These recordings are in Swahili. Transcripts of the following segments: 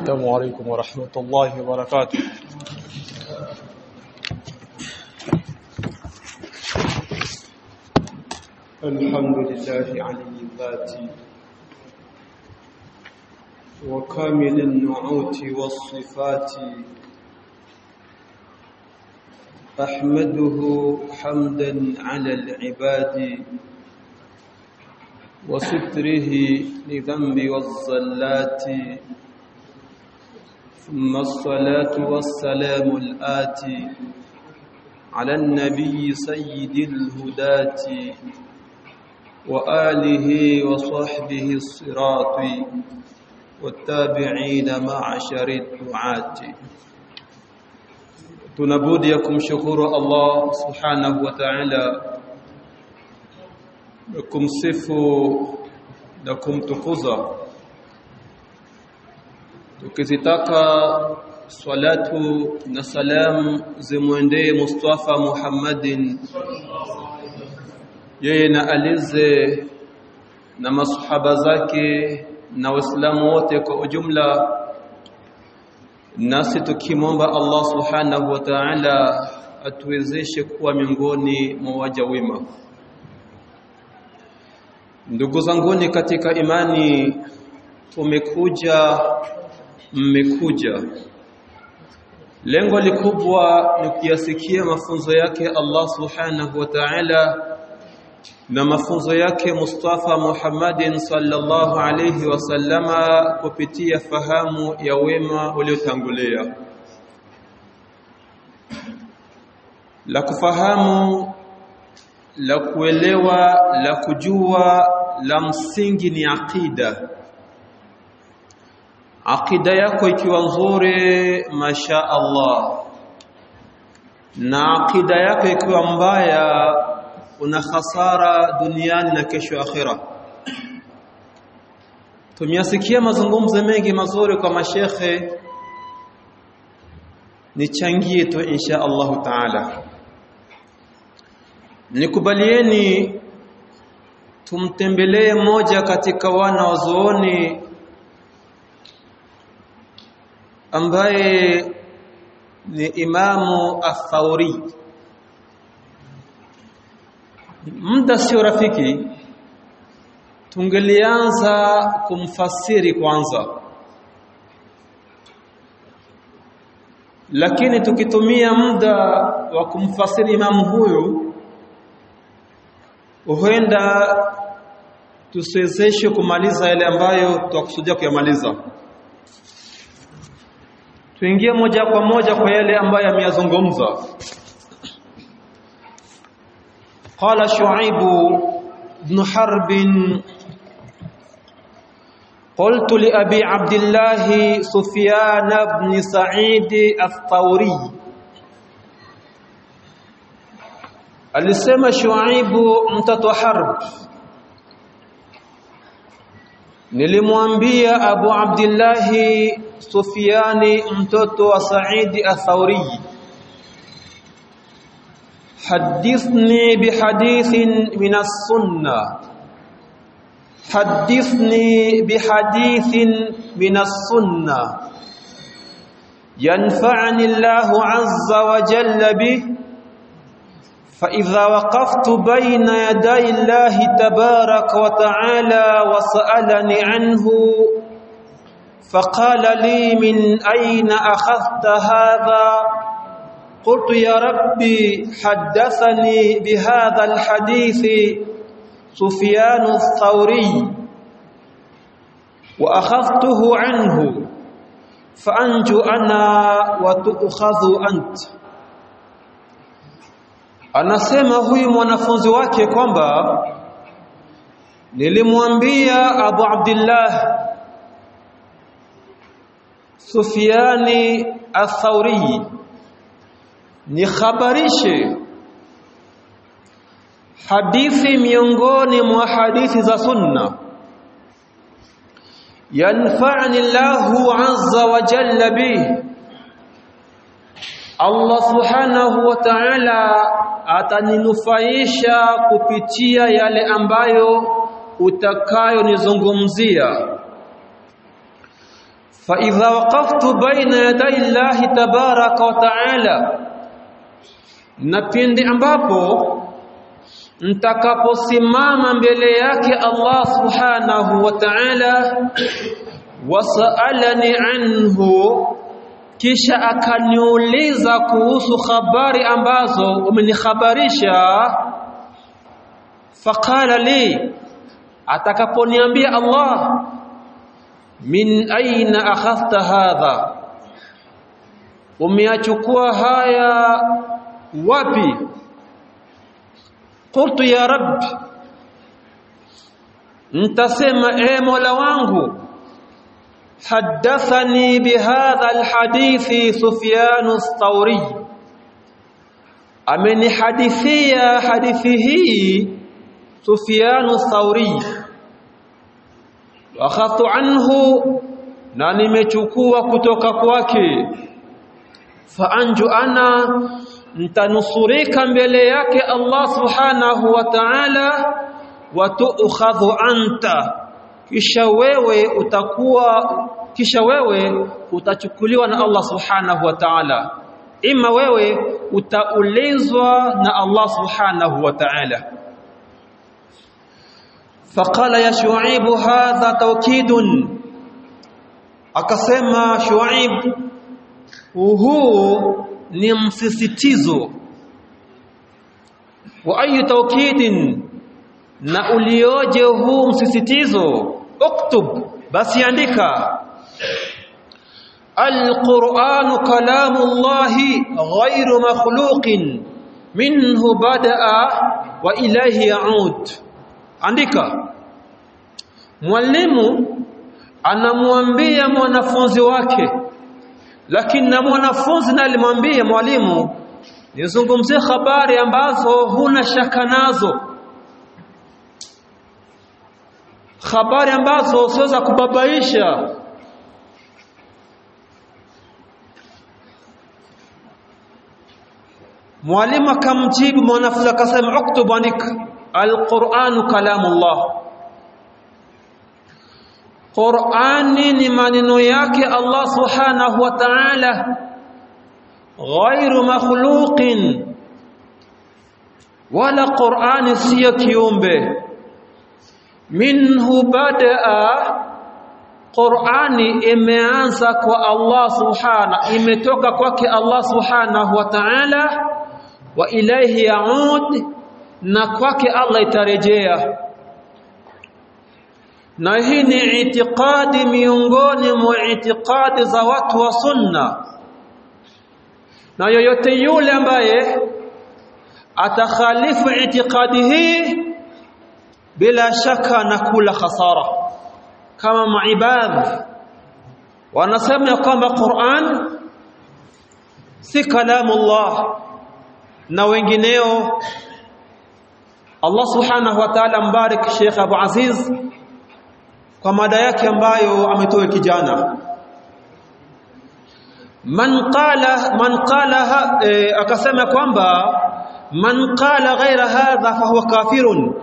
السلام عليكم ورحمة الله وبركاته الحمد لله علي الذات وكامل النعوت والصفات أحمده حمدا على العباد وستره لذنب والزلات ثم الصلاة والسلام الآتي على النبي سيد الهداة وآله وصحبه الصراط والتابعين معشر الدعاة tunabudi ya kumshukuru Allah subhanahu wa ta'ala na kumsifu na kumtukuza tukizitaka salatu na salam zimwendee Mustafa Muhammadin yeye na alize na masahaba zake na waislamu wote kwa ujumla nasi tukimwomba Allah subhanahu wa ta'ala atuwezeshe kuwa miongoni mwa waja wema ndugu zanguni katika imani tumekuja mmekuja lengo likubwa ni kuyasikia mafunzo yake Allah subhanahu wa ta'ala na mafunzo yake Mustafa Muhammadin sallallahu alayhi wasallama kupitia fahamu ya wema uliotangulia la kufahamu la kuelewa la kujua la msingi ni aqida aqida yako ikiwa nzuri masha Allah na aqida yako ikiwa mbaya una khasara duniani na kesho akhira tumeyasikia mazungumzo mengi mazuri kwa mashekhe nichangie tu insha Allah taala nikubalieni tumtembelee mmoja katika wana wazuoni ambaye ni imamu athauri muda sio rafiki tungelianza kumfasiri kwanza lakini tukitumia muda wa kumfasiri imamu huyu huenda tusiwezeshe kumaliza yale ambayo tutakusudia kuyamaliza tuingie moja kwa moja kwa yale ambayo ameyazungumza قال شعيب بن حرب قلت لأبي عبد الله سفيان بن سعيد الثوري alisema Shuaibu mtoto Harb nilimwambia Abu Abdullah Sufyani mtoto wa Saidi Athauri حدثني بحديث من السنة حدثني بحديث من السنة ينفعني الله عز وجل به فإذا وقفت بين يدي الله تبارك وتعالى وسألني عنه فقال لي من أين أخذت هذا قلت يا ربي حدثني بهذا الحديث سفيان الثوري وأخذته عنه فأنجو أنا وتؤخذ أنت anasema huyu mwanafunzi wake kwamba nilimwambia Abu Abdullah Sufyani Athauri nikhabarishe hadithi miongoni mwa hadithi za sunna yanfa'ani Allahu azza wa jalla bih Allah subhanahu wa ta'ala ataninufaisha kupitia yale ambayo utakayonizungumzia فإذا وقفت بين يدي الله تبارك وتعالى na pindi ambapo nitakaposimama mbele yake Allah subhanahu wa ta'ala wasalani anhu kisha akaniuliza kuhusu habari ambazo umenikhabarisha faqala li atakaponiambia Allah min aina akhadhta hadha umeachukua haya wapi qultu ya rabbi ntasema e mola wangu حدثني بهذا الحديث سفيان الثوري أمن حديثية حديثه سفيان الثوري وأخذت عنه ناني مechukua kutoka kwake faanju ana ntanusurika mbele yake Allah subhanahu wa ta'ala wa tu'khadhu anta kisha wewe utakuwa kisha wewe utachukuliwa na Allah subhanahu wa ta'ala ima wewe utaulizwa na Allah subhanahu wa ta'ala faqala ya shuaib hadha tawkidun akasema shuaib huu ni msisitizo wa ayu tawkidin na ulioje huu msisitizo uktub basi andika القرآن كلام الله غير مخلوق منه بدأ وإليه يعود andika mwalimu anamwambia mwanafunzi wake lakini na mwanafunzi naye alimwambia mwalimu nizungumzie habari ambazo huna shaka nazo habari ambazo siweza kubabaisha mwalimu akamjibu mwanafunzi akasema uktub andika alquranu kalamullah qurani ni maneno yake allah subhanahu wa ta'ala ghairu makhluqin wala qurani siyo kiumbe minhu badaa Qur'ani imeanza kwa Allah subhana imetoka kwake Allah subhanahu wa ta'ala wa ilayhi yaud na kwake Allah itarejea na hii ni itikadi miongoni mwa itikadi za watu wa sunna na yoyote yule ambaye atakhalifu itikadi hii bila shaka na kula khasara kama maibadhi wanasema ya kwamba Qur'an si kalamullah na wengineo Allah subhanahu wa ta'ala mbarik Sheikh Abu Aziz kwa mada yake ambayo ametoa kijana man qala man qala e, akasema kwamba man qala ghaira hadha fahuwa kafirun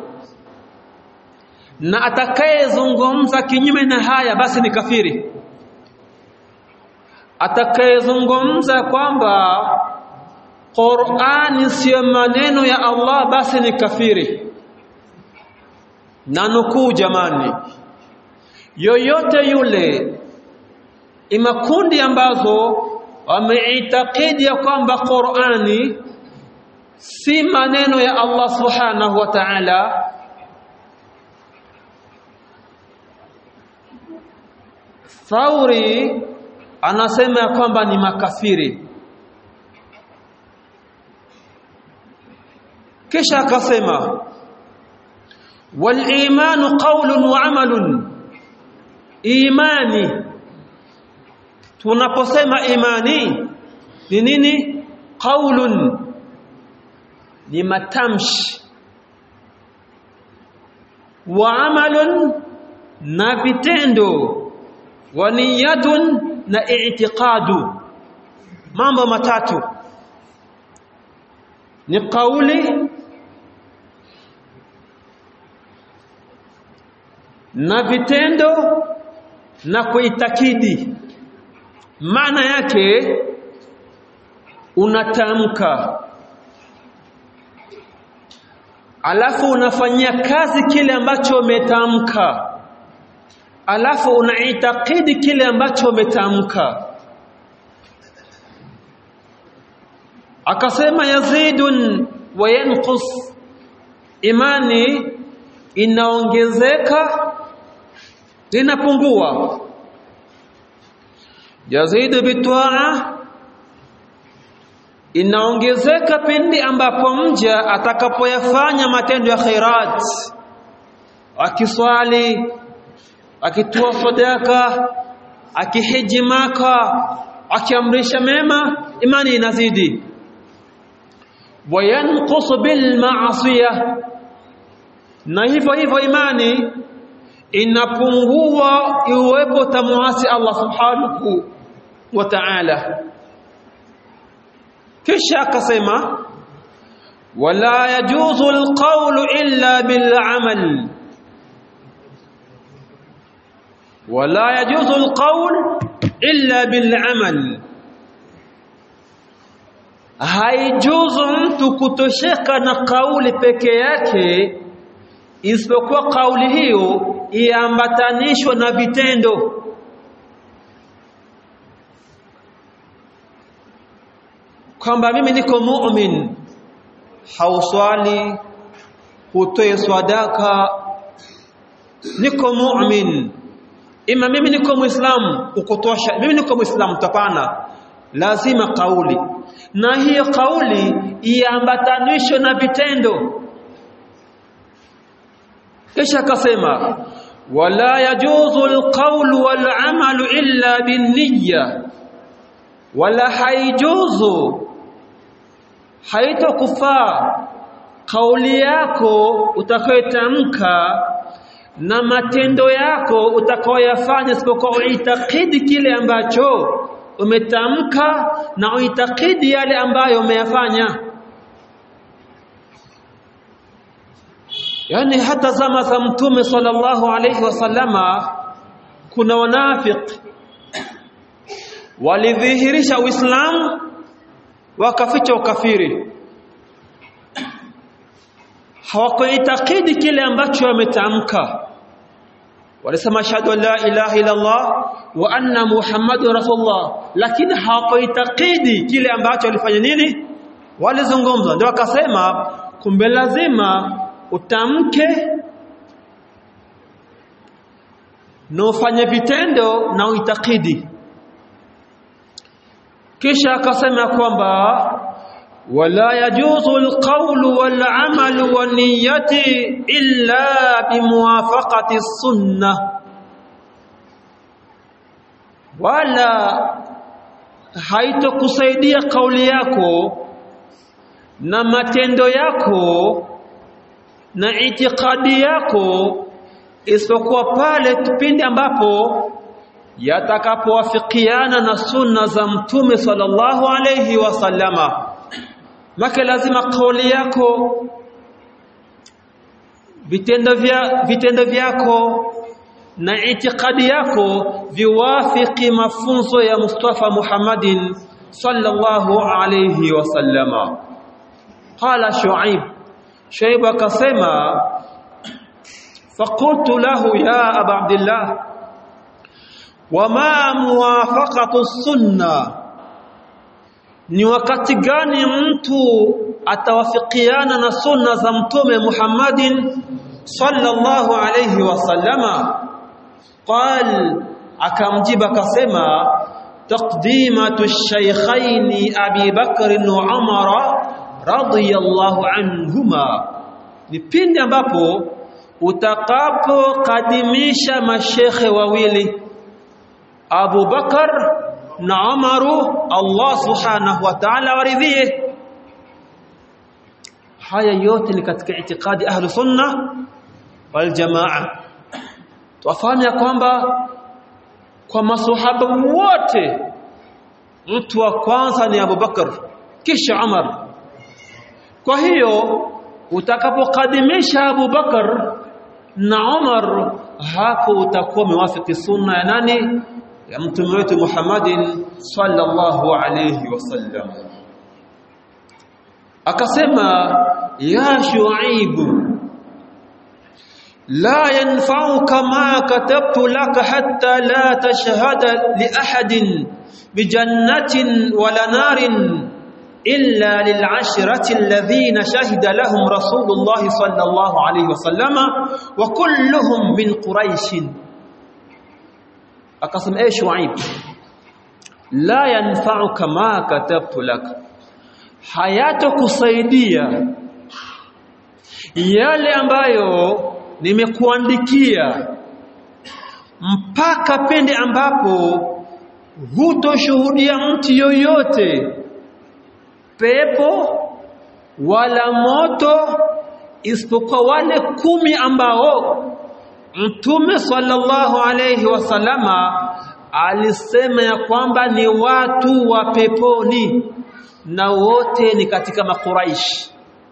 na atakayezungumza kinyume na haya basi ni kafiri atakayezungumza kwamba Qur'ani sio maneno ya Allah basi ni kafiri na nukuu jamani yoyote yule imakundi ambazo wameitakidi ya kwamba Qur'ani si maneno ya Allah subhanahu wa ta'ala Thauri anasema ya kwamba ni makafiri kisha akasema wal imanu qawlun wa amalun imani tunaposema imani ni nini qaulun ni matamshi wa amalun na vitendo wa niyatun na i'tiqadu mambo matatu ni kauli na vitendo na kuitakidi maana yake unatamka alafu unafanyia kazi kile ambacho umetamka alafu unaitakidi kile ambacho umetamka akasema yazidun wa yanqus imani inaongezeka linapungua yazidu bitwaa inaongezeka pindi ambapo mja atakapoyafanya matendo ya khairat akiswali akitoa sadaka akihiji maka akiamrisha mema imani inazidi wayanqusu bil ma'siyah na hivyo hivyo imani inapungua iwepo tamuasi Allah subhanahu wa ta'ala kisha akasema wala yajuzu alqawlu illa bil amal wala yajuzu alqawl illa bil amal haijuzu mtu kutosheka na kauli peke yake isipokuwa kauli hiyo iambatanishwe na vitendo kwamba mimi niko mu'min hauswali hutoe sadaka niko mu'min ima mimi niko muislamu ukutosha mimi niko muislamu tapana lazima kauli na hiyo kauli iambatanishwe na vitendo kisha akasema wala yajuzu alqawlu wal'amalu illa binniyya wala haijuzu haitokufaa kauli yako utakayotamka na matendo yako utakayoyafanya isipokuwa uitakidi kile ambacho umetamka na uitakidi yale ambayo umeyafanya yani hata zama za mtume sallallahu alayhi wasallama kuna wanafiki walidhihirisha uislamu wakaficha ukafiri hawakuitakidi kile ambacho wametamka walisema ashhadu an la ilaha illa Allah wa anna muhammadur rasulullah lakini hawakuitakidi kile ambacho walifanya nini walizungumza ndio wakasema kumbe lazima utamke na ufanye vitendo na uitakidi kisha akasema kwamba wala yajuzu alqawlu wal'amalu waniyati illa bimuwafaqati sunnah wala haitokusaidia kauli yako na matendo yako na itikadi yako isipokuwa pale kipindi ambapo yatakapowafikiana na sunna za mtume sallallahu alayhi wasallama maka lazima kauli yako vitendo vya vitendo vyako na itikadi yako viwafiki mafunzo ya Mustafa Muhammadin sallallahu alayhi wasallama qala shuaib shuaib akasema faqultu lahu ya aba abdillah wama muwafaqatu sunna ni wakati gani mtu atawafikiana na sunna za mtume Muhammadin sallallahu alayhi wasallama qal akamjiba akasema taqdimatu ash-shaykhayn Abi Bakr wa Umar radiyallahu anhuma ni pindi ambapo utakapokadimisha mashekhe wawili Abu Bakar na Umaru Allah subhanahu wa ta'ala waridhie haya yote ni katika itikadi ahlu sunna wal jamaa tufahamu ya kwamba kwa maswahaba wote mtu wa kwanza ni Abu Bakar kisha Umar kwa hiyo utakapokadimisha Abu Bakar na Umar hapo utakuwa umewafiki sunna ya nani ya mtume wetu Muhammadin sallallahu alayhi wasallam akasema ya shuaibu la yanfa'uka ma katabtu laka hatta la tashhada li ahadin bijannatin wala narin illa lil'ashrati alladhina shahida lahum rasulullah sallallahu alayhi wasallama wa kulluhum min quraish akasema eh shuaib la yanfa'uka ma katabtu laka hayatokusaidia yale ambayo nimekuandikia mpaka pende ambapo hutoshuhudia mtu yoyote pepo wala moto isipokuwa wale kumi ambao Mtume sallallahu alayhi wasallama alisema ya kwamba ni watu wa peponi na wote ni katika makuraish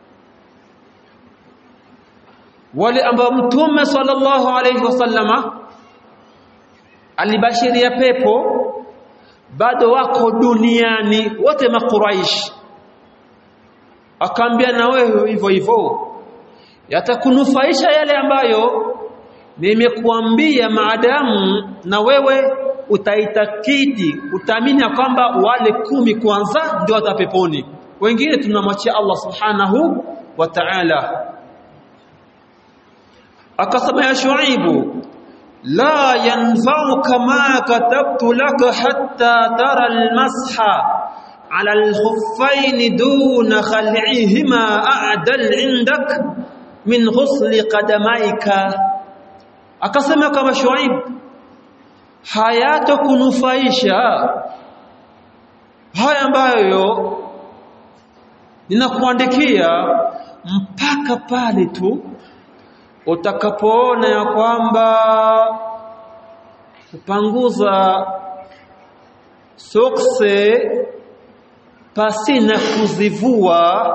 wale ambao mtume sallallahu alayhi wasallama alibashiria pepo bado wako duniani wote makuraish akaambia na wewe hivyo hivyo yatakunufaisha yale ambayo nimekuambia maadamu na wewe utaitakidi utaamini kwamba wale kumi kwanza ndio watapeponi wengine tunamwachia Allah subhanahu wa ta'ala akasema ya shuaibu la yanfa'uka ma katabtu laka hatta tara almasha ala alkhuffayn duna khal'ihima a'dal 'indak min ghusli qadamaika akasema kama shuaibu hayatokunufaisha haya ambayo ninakuandikia mpaka pale tu utakapoona ya kwamba kupanguza sokse pasina kuzivua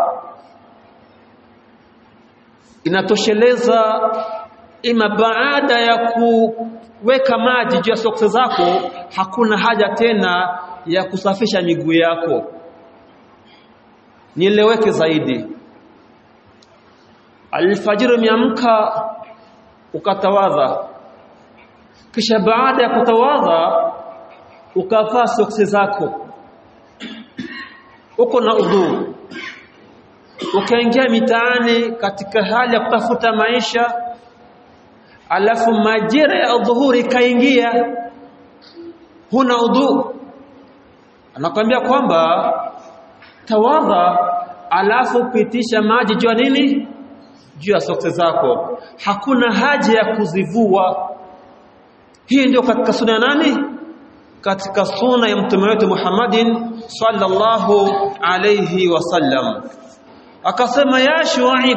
inatosheleza ima baada ya kuweka maji juu ya sokse zako hakuna haja tena ya kusafisha miguu yako nieleweke zaidi alfajiri umeamka ukatawadha kisha baada ya kutawadha ukavaa soksi zako uko na udhu ukaingia mitaani katika hali ya kutafuta maisha alafu majira ya dhuhuri kaingia huna udhu anakwambia kwamba tawadha alafu pitisha maji juu nini juu ya sokse zako hakuna haja ya kuzivua hii ndio katika sunna nani katika sunna ya mtume wetu Muhammadin sallallahu alayhi wasallam akasema ya shuaib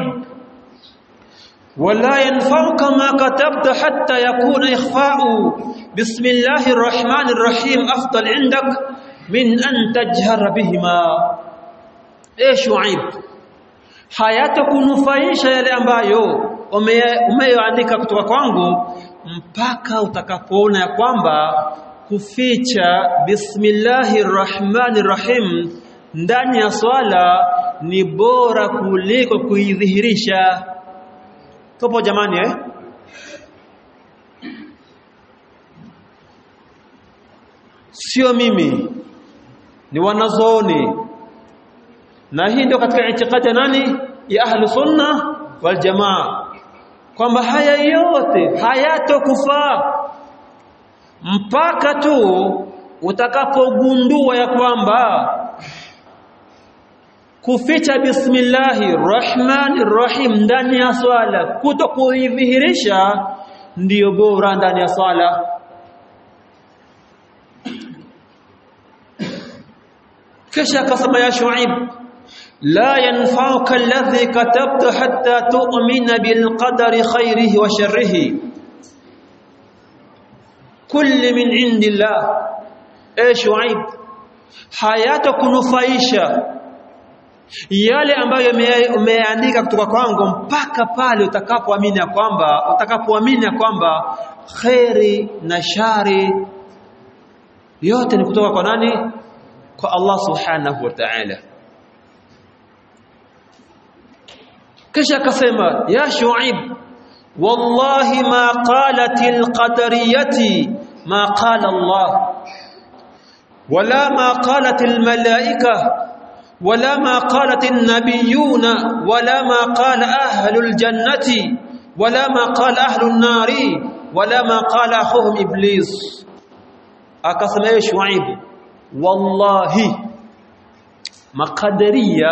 ولا ينفعك ما كتبت حتى يكون إخفاء بسم الله الرحمن الرحيم أفضل عندك من أن تجهر بهما إيه شعيب hayatakunufaisha yale ambayo umeyoandika kutoka kwangu mpaka utakapoona ya kwamba kuficha bismillahir rahmanir rahim ndani ya swala ni bora kuliko kuidhihirisha tupo jamani eh sio mimi ni wanazooni na hii ndio katika itikadi ya nani ya ahlu sunna wal jamaa kwamba haya yote hayatokufaa mpaka tu utakapogundua ya kwamba kuficha bismillahir rahmanir rahim ndani ya swala kuto kuidhihirisha ndiyo bora ndani ya swala kisha akasema ya shuaib la yanfa'uka alladhi katabta hatta tu'mina bil qadari khairihi wa sharrihi kulli min indillah eh shuaib hayatakunufaisha yale ambayo umeandika kutoka kwangu mpaka pale utakapoamini ya kwamba utakapoamini ya kwamba khairi na shari yote ni kutoka kwa nani kwa Allah subhanahu wa ta'ala kisha akasema ya shuaib wallahi ma qalatil qadariyati ma qala Allah wala ma qalatil malaika ولا ما قالت النبيون ولا ما قال أهل الجنة ولا ما قال أهل النار ولا ما قال أخوهم إبليس أكسم إيه شعيب والله مقدرية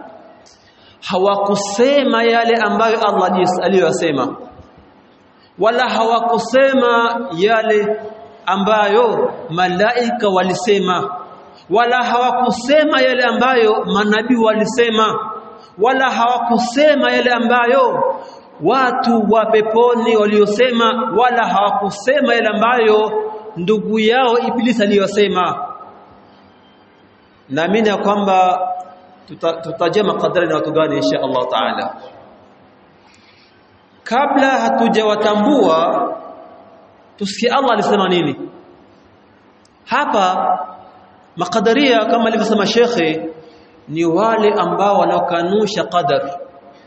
hawakusema yale ambayo Allah aliyosema wala hawakusema yale ambayo malaika walisema wala hawakusema yale ambayo manabii walisema wala hawakusema yale ambayo watu wa peponi waliosema wala hawakusema yale ambayo ndugu yao ibilisi aliyosema naamini ya kwamba tutajia makadari na watu gani insha Allah taala kabla hatujawatambua tusikie Allah alisema nini hapa makadaria kama alivyosema shekhe ni wale ambao wanaokanusha qadar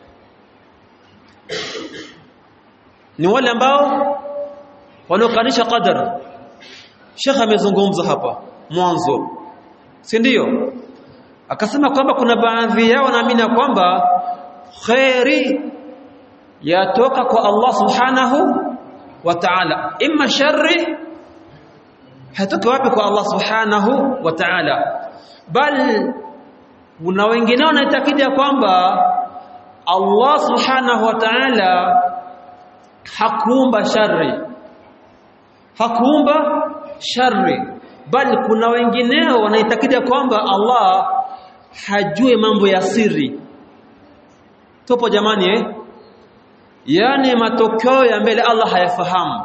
ni wale ambao wanaokanusha qadar shekhe amezungumza hapa mwanzo si ndio akasema kwamba kuna baadhi yao wanaamini kwamba khairi yatoka kwa Allah subhanahu wa ta'ala imma sharri hatoki wapi kwa Allah subhanahu wa ta'ala bal kuna wengine wanaitakidi ya kwamba Allah subhanahu wa ta'ala hakuumba shari hakuumba shari bal kuna wengineo wanaitakidi ya kwamba Allah hajui mambo ya siri tupo jamani eh yani matokeo ya mbele Allah hayafahamu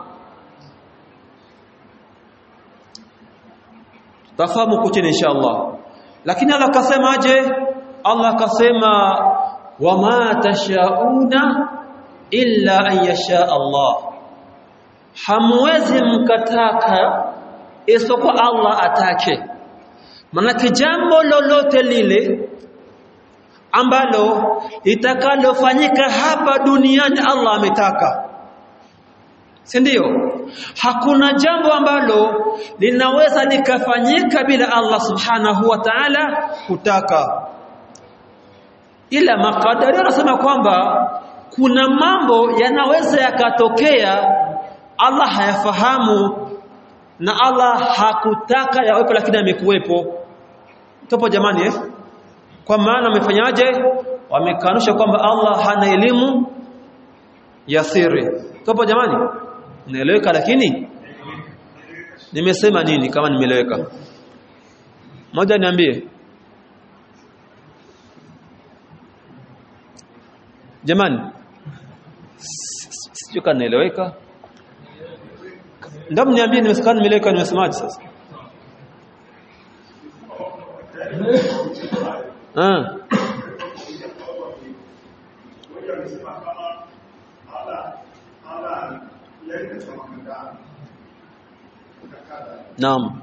tafahamu kuchini insha Allah lakini Allah akasemaje Allah akasema wama tashauna illa an yasha Allah hamwezi mkataka isipokuwa Allah atake manake jambo lolote lile ambalo litakalofanyika hapa duniani Allah ametaka si ndio hakuna jambo ambalo linaweza likafanyika bila Allah subhanahu wa ta'ala kutaka ila makadari anasema kwamba kuna mambo yanaweza yakatokea Allah hayafahamu na Allah hakutaka yawepo lakini amekuwepo topo jamani eh kwa maana wamefanyaje wamekanusha kwamba Allah hana elimu ya siri topo jamani naeleweka lakini nimesema nini kama nimeeleweka moja niambie jamani sio kama naeleweka ndamu niambie nimesikana nimeeleweka nimesemaje sasa ah Naam.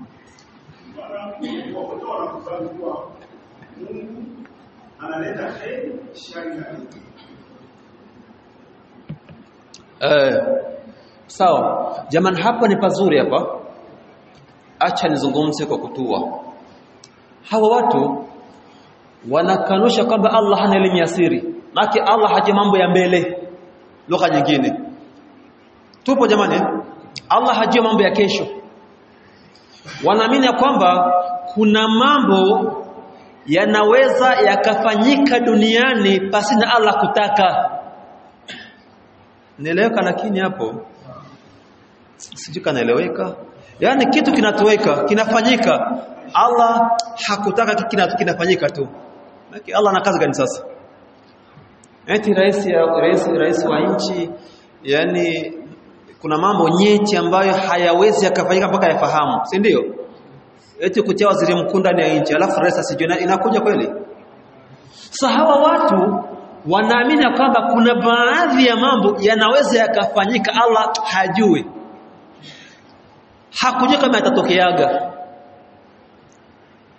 Eh, sawa. Jamani hapa ni pazuri hapa. Acha nizungumze kwa kutua. Hawa watu wanakanusha kwamba Allah hana elimu ya siri. Maki Allah haje mambo ya mbele. Lugha nyingine. Tupo jamani? Eh? Allah hajui mambo ya kesho wanaamini ya kwamba kuna mambo yanaweza yakafanyika duniani pasina Allah kutaka nieleweka lakini hapo sijui kanaeleweka yaani kitu kinatoweka kinafanyika Allah hakutaka kina, kinafanyika tu Maki Allah ana kazi gani sasa eti rais ya rais, rais wa nchi yani kuna mambo nyeti ambayo hayawezi yakafanyika mpaka yafahamu si ndio eti kutia waziri mkuu ndani ya nchi alafu rais asijue inakuja kweli sasa hawa watu wanaamini kwamba kuna baadhi ya mambo yanaweza yakafanyika Allah hajui hakujua kama yatatokeaga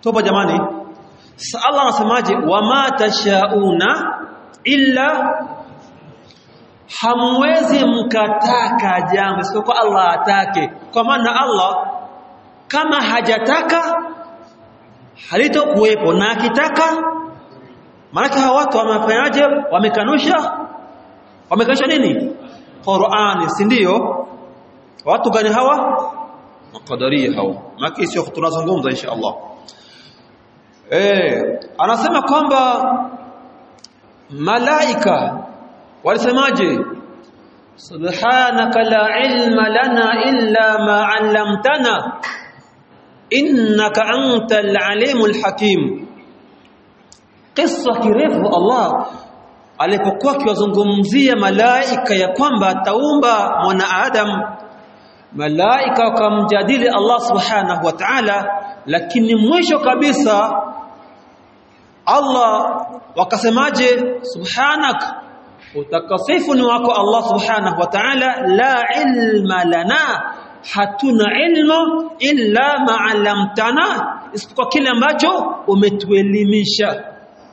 toba jamani Sa Allah anasemaje wama tashauna illa hamwezi mkataka jambo isipokuwa Allah atake kwa maana Allah kama hajataka halitokuwepo na akitaka maana hawa watu wamefanyaje wamekanusha wamekanusha nini Qur'ani si ndio watu gani hawa makadaria hawa maki sio tunazungumza insha Allah eh anasema kwamba malaika walisemaje subhanaka la ilma lana illa ma 'allamtana innaka antal alimul hakim kisa kirefu Allah alipokuwa akiwazungumzia malaika ya kwamba ataumba mwanadamu malaika wakamjadili Allah subhanahu wa ta'ala lakini mwisho kabisa Allah wakasemaje subhanak utakasifu ni wako Allah subhanahu wa ta'ala la ilma lana hatuna ilmu illa ma 'allamtana isipokuwa kile ambacho umetuelimisha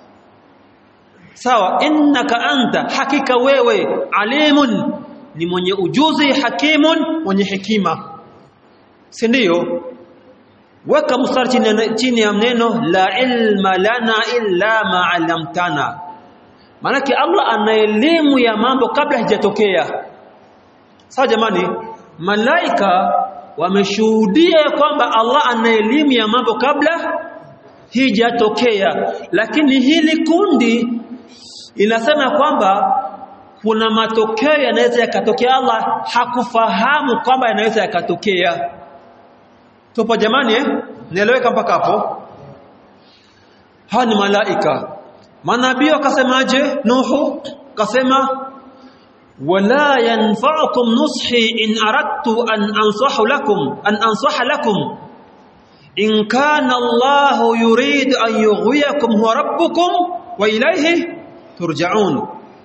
sawa innaka anta hakika wewe alimun ni mwenye ujuzi hakimun mwenye hekima si ndio weka mstari chini, chini ya neno la ilma lana illa ma 'allamtana Maanake Allah ana elimu ya mambo kabla hajatokea. Sawa jamani, malaika wameshuhudia kwamba Allah ana elimu ya mambo kabla hijatokea, lakini hili kundi inasema kwamba kuna matokeo yanaweza yakatokea, Allah hakufahamu kwamba yanaweza yakatokea. Tupo jamani eh? Nieleweka mpaka hapo? Hawa ni malaika manabii wakasemaje nuhu kasema wala yanfa'ukum nushi in aradtu an ansahu lakum an ansaha lakum in kana Allah yurid an yughwiyakum huwa rabbukum wa ilayhi turja'un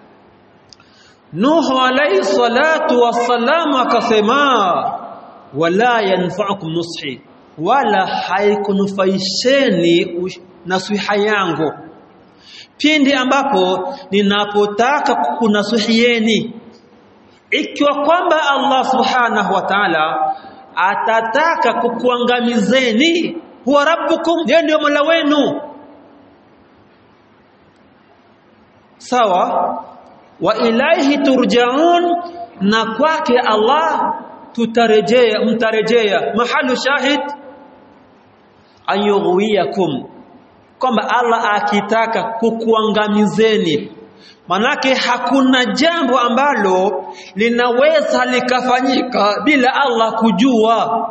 Nuhu alayhi salatu wassalam akasema wala yanfa'ukum nushi wala haikunufaisheni nasiha yangu pindi ambapo ninapotaka kukunasuhieni ikiwa kwamba Allah subhanahu wa ta'ala atataka kukuangamizeni huwa rabbukum yeye ndio mola wenu sawa wa ilaihi turjaun na kwake Allah tutarejea mtarejea mahalu shahid ayughwiyakum kwamba Allah akitaka kukuangamizeni manake hakuna jambo ambalo linaweza likafanyika bila Allah kujua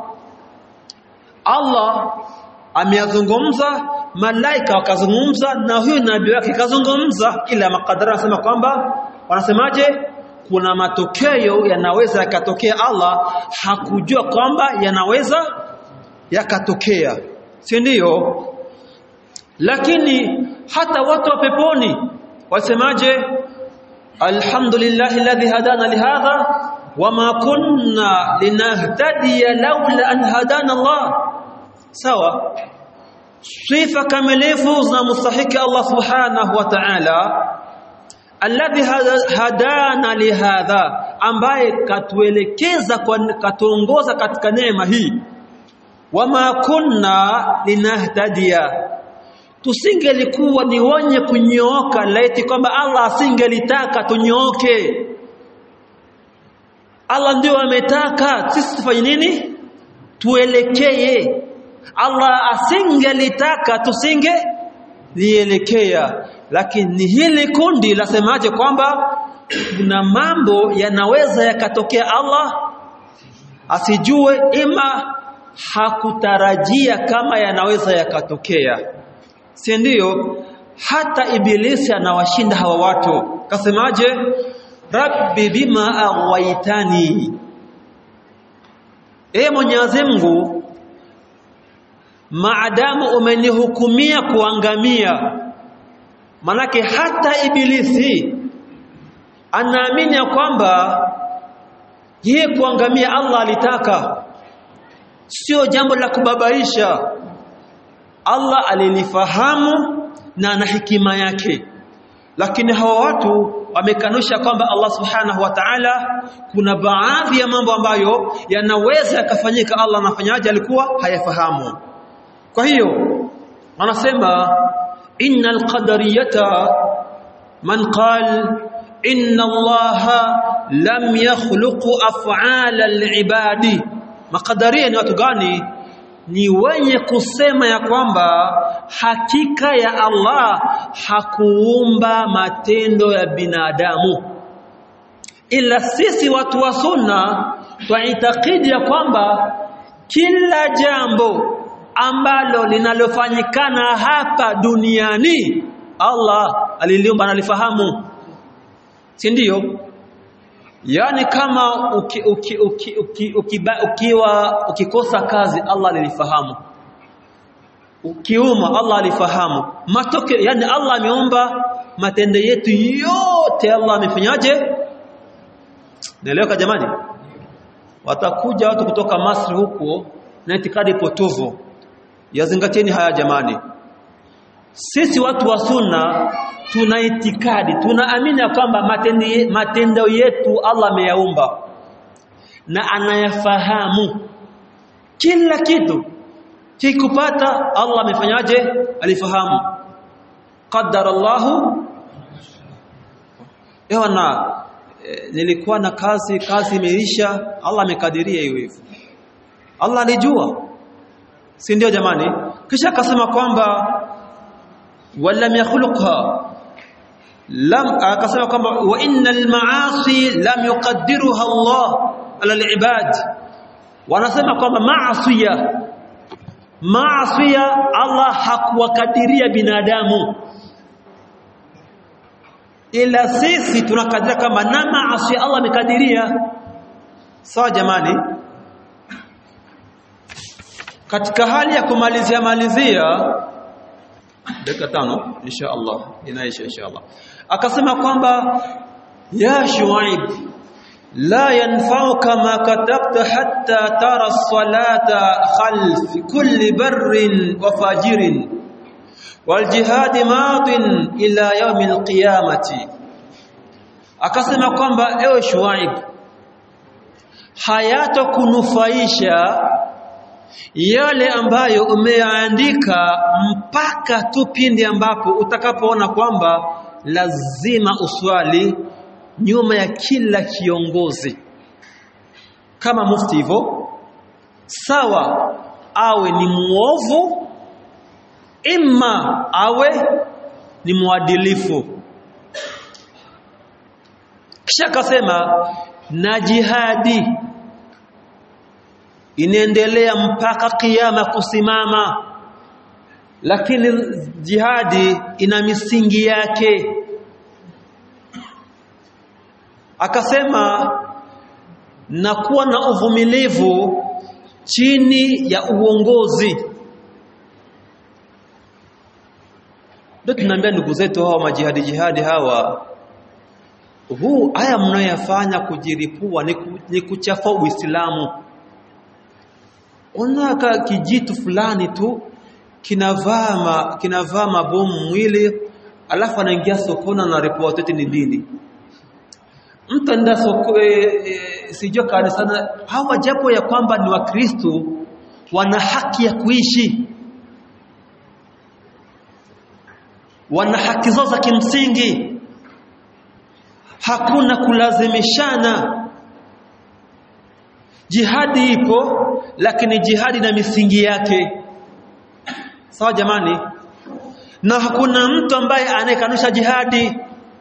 Allah ameyazungumza malaika wakazungumza na huyu nabii wake kazungumza ila makadara anasema kwamba wanasemaje kuna matokeo yanaweza yakatokea Allah hakujua kwamba yanaweza yakatokea si ndio lakini hata watu wa peponi wasemaje alhamdulillahi alladhi hadana lihadha wama kunna linahtadiya laula an hadana Allah sawa sifa kamilifu za mustahiki Allah subhanahu wa ta'ala alladhi hadana lihadha ambaye katuelekeza katuongoza katika neema hii wama kunna linahtadiya tusingelikuwa ni wenye kunyooka laiti kwamba Allah asingelitaka tunyooke Allah ndio ametaka sisi tufanye nini tuelekee Allah asingelitaka tusinge lielekea lakini hili kundi lasemaje kwamba kuna mambo yanaweza yakatokea Allah asijue ima hakutarajia kama yanaweza yakatokea si ndio hata ibilisi anawashinda hawa watu kasemaje rabbi bima aghwaytani e mwenyezi Mungu maadamu umenihukumia kuangamia manake hata ibilisi anaamini ya kwamba yeye kuangamia Allah alitaka sio jambo la kubabaisha Allah alilifahamu na ana hikima yake lakini hawa watu wamekanusha kwamba Allah subhanahu wa ta'ala kuna baadhi ya mambo ambayo yanaweza yakafanyika Allah anafanyaje alikuwa hayafahamu kwa hiyo wanasema innal qadariyata man qala inna allaha lam yakhluqu af'ala al-ibadi makadaria ni watu gani ni wenye kusema ya kwamba hakika ya Allah hakuumba matendo ya binadamu ila sisi watu wa sunna twaitakidi ya kwamba kila jambo ambalo linalofanyikana hapa duniani Allah aliliumba analifahamu si ndio yani kama uki, uki, uki, uki, ukiba, ukiwa ukikosa kazi Allah alilifahamu ukiuma Allah alifahamu matokeo yani Allah ameumba matendo yetu yote Allah amefanyaje naeleweka jamani watakuja watu kutoka Masri huko na itikadi potovu yazingatieni haya jamani sisi watu wa sunna tuna itikadi tunaamini ya kwamba matendo yetu Allah ameyaumba na anayafahamu kila kitu kikupata Allah amefanyaje alifahamu qaddara Allahu ewana e, nilikuwa na kazi kazi imeisha Allah amekadiria hiyo hivyo Allah alijua si ndio jamani kisha akasema kwamba walam yakhluqha lam akasema kwamba wa innal maasi lam yuqaddiruha Allah ala alibad wanasema kwamba maasiya maasiya Allah hakuwakadiria binadamu ila sisi tunakadiria kama na maasi Allah amekadiria sawa jamani katika hali ya kumalizia malizia dakika tano insha Allah inaisha insha Allah akasema kwamba ya shuaib la yanfa'uka ma katabta hatta tara as-salata khalf kulli barrin wa fajirin wal jihad madin ila yawm al-qiyamati akasema kwamba ewe shuaib hayatokunufaisha yale ambayo umeandika mpaka tu pindi ambapo utakapoona kwamba lazima uswali nyuma ya kila kiongozi kama mufti hivyo sawa awe ni muovu imma awe ni mwadilifu kisha akasema na jihadi inaendelea mpaka kiyama kusimama lakini jihadi ina misingi yake akasema na kuwa na uvumilivu chini ya uongozi ndio tunaambia ndugu zetu hawa majihadi jihadi hawa huu haya mnayoyafanya kujiripua ni, ku, ni kuchafua Uislamu unaka kijitu fulani tu kinavaa ma, kinavaa mabomu mwili alafu anaingia sokoni na report eti ni dini mtu anda soko e, e, sijua kanisani hawa japo ya kwamba ni wakristo wana haki ya kuishi wana haki zao za kimsingi hakuna kulazimishana jihadi ipo lakini jihadi na misingi yake sawa jamani na hakuna mtu ambaye anayekanusha jihadi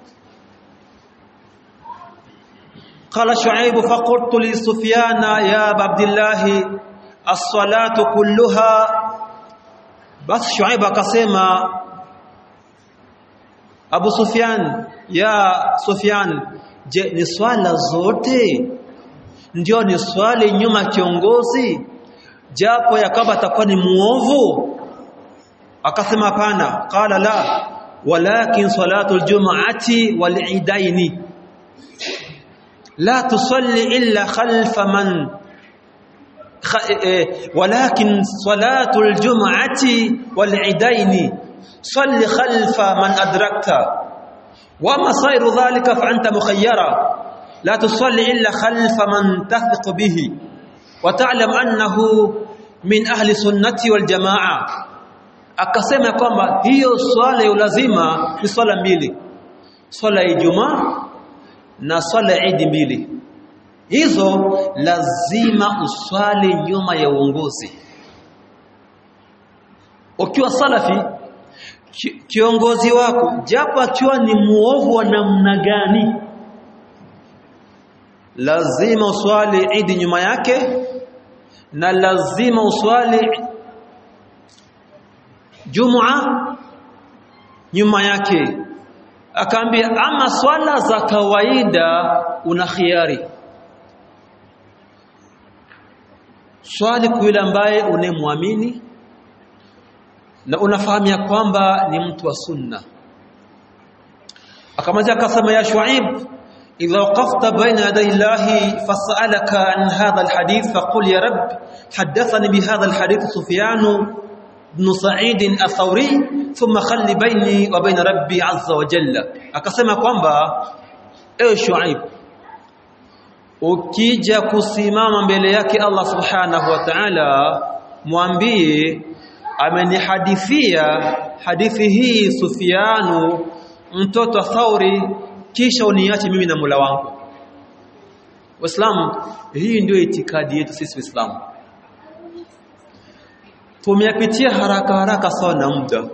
قال شعيب فقلت لسفيان يا ابا عبد الله الصلاه كلها بس شعيب akasema Abu Sufyan ya Sufyan je ni swala zote ndio ni swali nyuma kiongozi japo ya kwamba atakuwa ni muovu akasema hapana qala la walakin salatu aljum'ati walidaini la tusalli illa khalfa man ولكن صلاة الجمعة والعيدين صل خلف من أدركت وما صير ذلك فأنت مخيرا لا تصلي إلا خلف من تثق به وتعلم أنه من أهل سنة والجماعة akasema kwamba hiyo swala ya lazima ni swala mbili swala ya Ijumaa na swala ya Eid mbili hizo lazima uswali nyuma ya uongozi ukiwa salafi kiongozi wako japo akiwa ni muovu wa namna gani lazima uswali Eid nyuma yake na lazima uswali Jumua nyuma yake akaambia ama swala za kawaida una khiari swali kwa yule ambaye unemwamini na unafahamu ya kwamba ni mtu wa sunna akamaliza akasema ya Shuaib idha waqafta baina yaday Allah fasalaka an hadha alhadith faqul ya rab hadathani bihadha alhadith Sufyan بن سعيد الثوري ثم خلي بيني وبين ربي عز وجل akasema kwamba ewe Shuaib ukija kusimama mbele yake Allah subhanahu wa ta'ala mwambie amenihadithia hadithi hii Sufyanu mtoto wa Thauri kisha uniache mimi na Mola wangu Waislamu hii ndio itikadi yetu sisi Waislamu tumeyapitia haraka haraka sana muda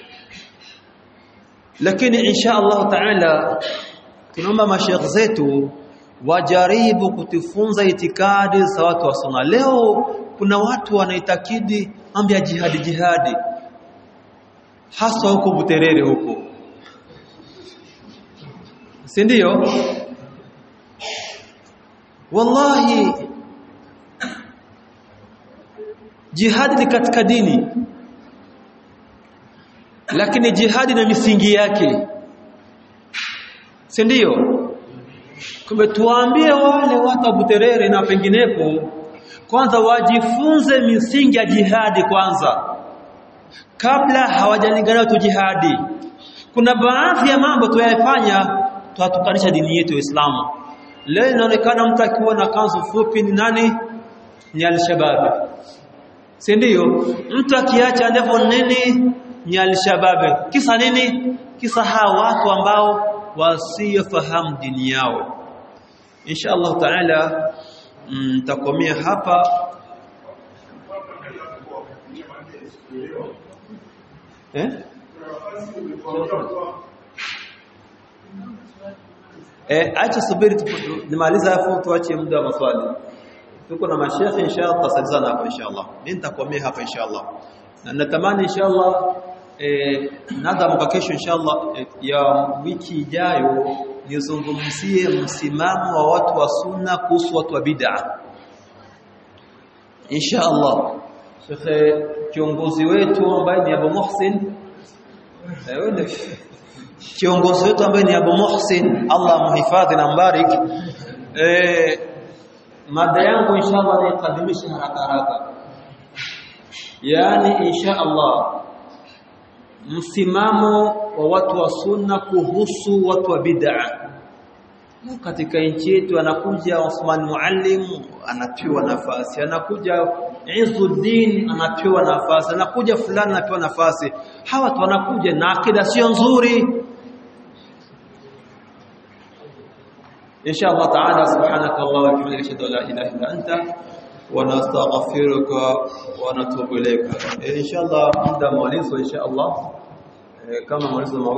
lakini insha Allah taala tunaomba mashayikh zetu wajaribu kutufunza itikadi za watu wa sunna leo kuna watu wanaitakidi mambo ya jihadi jihadi hasa huko Buterere huko si ndio wallahi jihadi ni katika dini lakini jihadi na misingi yake si ndio kumbe tuwaambie wale watu wa Buterere na penginepo kwanza wajifunze misingi ya jihadi kwanza kabla hawajalingana tu jihadi kuna baadhi ya mambo tuyafanya tuatukanisha dini yetu ya Uislamu leo inaonekana mtu akiwa na kanzu fupi ni nani ni al-shabab si ndio mtu akiacha ndevu nini ni al-shabab kisa nini kisa hawa watu ambao wasiofahamu dini yao insha Allah taala mtakomea hapa eh eh acha subiri nimaliza hapo tuache muda wa maswali tuko na mashekhe inshallah tutasalizana hapo inshallah mimi nitakomea hapa inshallah na natamani inshallah eh nada mwaka kesho inshallah eh, ya wiki ijayo nizungumzie msimamo wa watu wa sunna kuhusu watu wa bid'a inshallah shekhe kiongozi wetu ambaye ni Abu Muhsin eh kiongozi wetu ambaye ni Abu Muhsin Allah muhifadhi na mbarik eh mada yangu inshallah niqadimisha haraka haraka yani inshallah msimamo wa watu wa sunna kuhusu watu wa bid'a katika nchi yetu anakuja Osman Muallim anapewa nafasi anakuja Izzuddin anapewa nafasi anakuja fulani anapewa nafasi hawa watu wanakuja na akida sio nzuri إن شاء الله تعالى سبحانك الله وبحمدك أشهد أن لا إله إلا أنت ونستغفرك ونتوب إليك إن شاء الله عند مولد إن شاء الله كما مولد